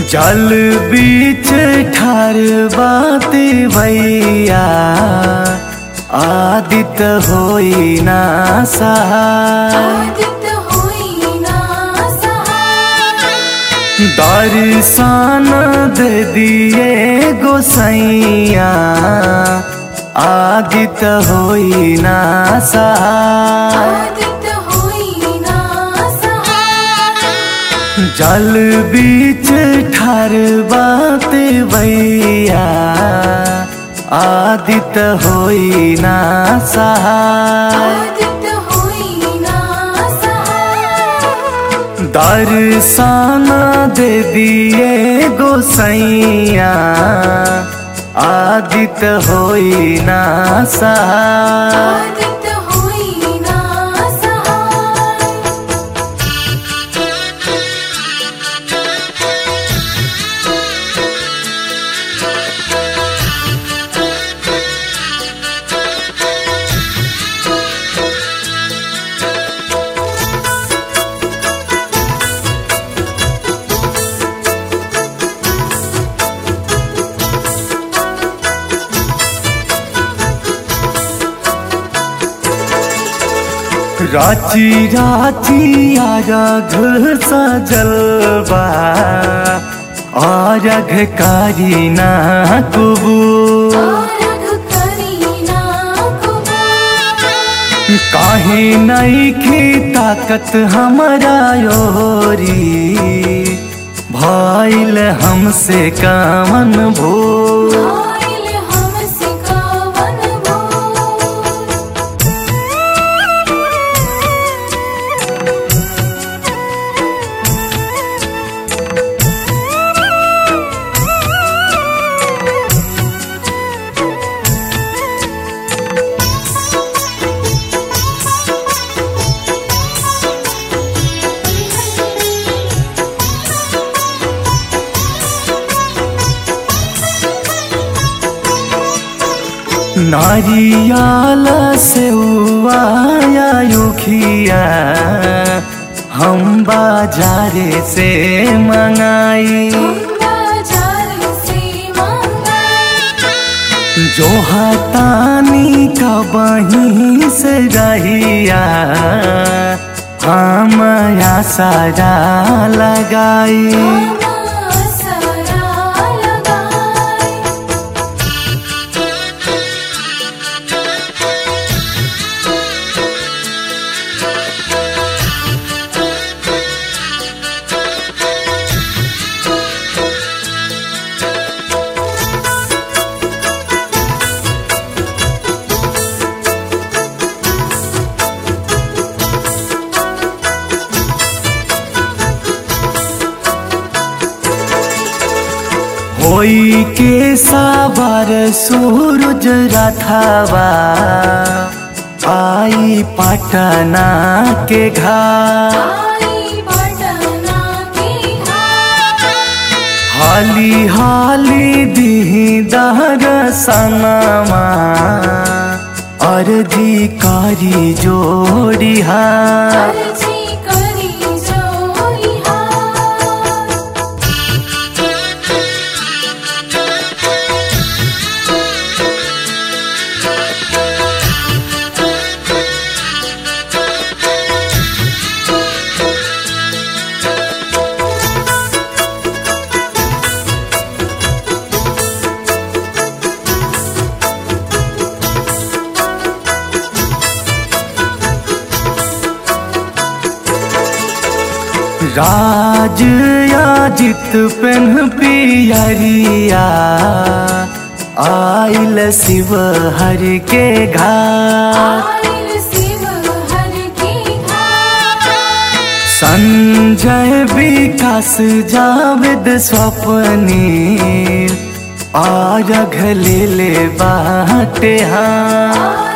जल बीच ठार बाते भैया आदित होई ना सहाय आदित होई ना सहाय दर्शन दे दिए गोसैया आदित होई ना सहाय आदित होई ना सहाय जल बीच ठार बाते भैया आदित होई ना सहाय आदित होई ना सहाय दर्शन दे दिए गोसैया आदित होई ना सहाय आदित होई ना सहाय राची राची आरघ सजलबा आरघ कारी ना कुबू आरघ करीना कुमार काहे नहीं की ताकत हमारा योरी भइल हमसे कामन भू आइल हमसे कावन भोर नारियाल से आया युखिया हम बाजारे से मंगाई बाजार से मंगाई जो हतानी का बही से रहिया हम सारा लगाई हम सरा लगाई होई के साबर सूरज रथावा आई पटना के घाट आई पटना की घाट हाली हाली दी दहर सनमा अर्जी कारी जोड़ी हाथ अर्जी करी जोई हाथ राज याजित पेन पियरिया आइल शिव हर के घाट आइल शिव हर की घाट संजय विकास जावेद स्वप्नी आरघ ले ले बाटे हाँ